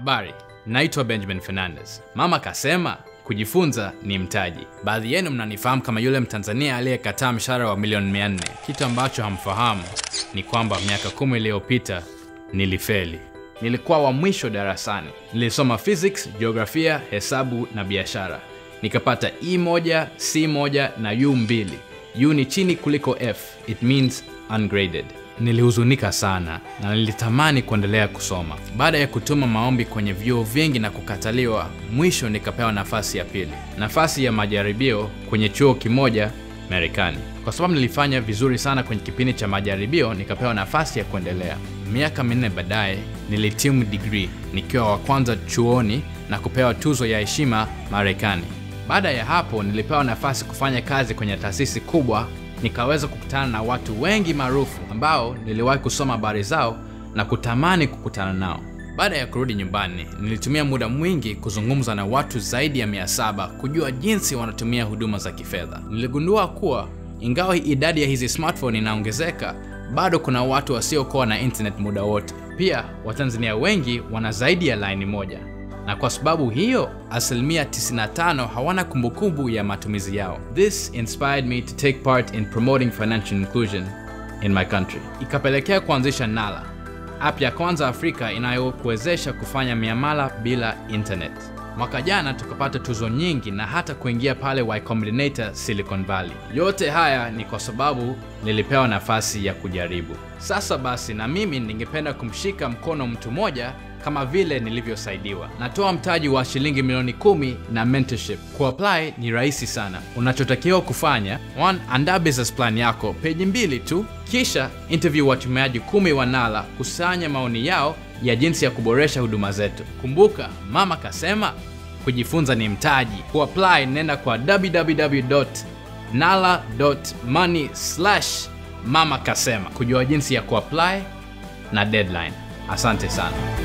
Habari, naitwa Benjamin Fernandez. Mama kasema kujifunza ni mtaji. Baadhi yenu mnanifahamu kama yule Mtanzania aliyekataa mshahara wa milioni 400. Kitu ambacho hamfahamu ni kwamba miaka kumi iliyopita nilifeli. Nilikuwa wa mwisho darasani. Nilisoma physics, jiografia, hesabu na biashara. Nikapata E moja, C moja na U mbili. U ni chini kuliko F. It means ungraded. Nilihuzunika sana na nilitamani kuendelea kusoma. Baada ya kutuma maombi kwenye vyuo vingi na kukataliwa, mwisho nikapewa nafasi ya pili, nafasi ya majaribio kwenye chuo kimoja Marekani. Kwa sababu nilifanya vizuri sana kwenye kipindi cha majaribio, nikapewa nafasi ya kuendelea. Miaka minne baadaye nilitimu degree nikiwa wa kwanza chuoni na kupewa tuzo ya heshima Marekani. Baada ya hapo nilipewa nafasi kufanya kazi kwenye taasisi kubwa nikaweza kukutana na watu wengi maarufu ambao niliwahi kusoma habari zao na kutamani kukutana nao. Baada ya kurudi nyumbani, nilitumia muda mwingi kuzungumza na watu zaidi ya 700 kujua jinsi wanatumia huduma za kifedha. Niligundua kuwa ingawa idadi ya hizi smartphone inaongezeka, bado kuna watu wasiokuwa na internet muda wote. Pia Watanzania wengi wana zaidi ya laini moja na kwa sababu hiyo asilimia 95 hawana kumbukumbu ya matumizi yao. This inspired me to take part in promoting financial inclusion in my country. Ikapelekea kuanzisha Nala, app ya kwanza Afrika inayokuwezesha kufanya miamala bila internet. Mwaka jana tukapata tuzo nyingi na hata kuingia pale Y Combinator Silicon Valley. Yote haya ni kwa sababu nilipewa nafasi ya kujaribu. Sasa basi, na mimi ningependa kumshika mkono mtu mmoja kama vile nilivyosaidiwa. Natoa mtaji wa shilingi milioni kumi na mentorship. Kuapply ni rahisi sana. Unachotakiwa kufanya, one, andaa business plan yako peji mbili tu, kisha interview watumiaji kumi wa Nala, kusanya maoni yao ya jinsi ya kuboresha huduma zetu. Kumbuka, mama kasema kujifunza ni mtaji. Kuapply, nenda kwa www.nala.money mama kasema kujua jinsi ya kuapply na deadline. Asante sana.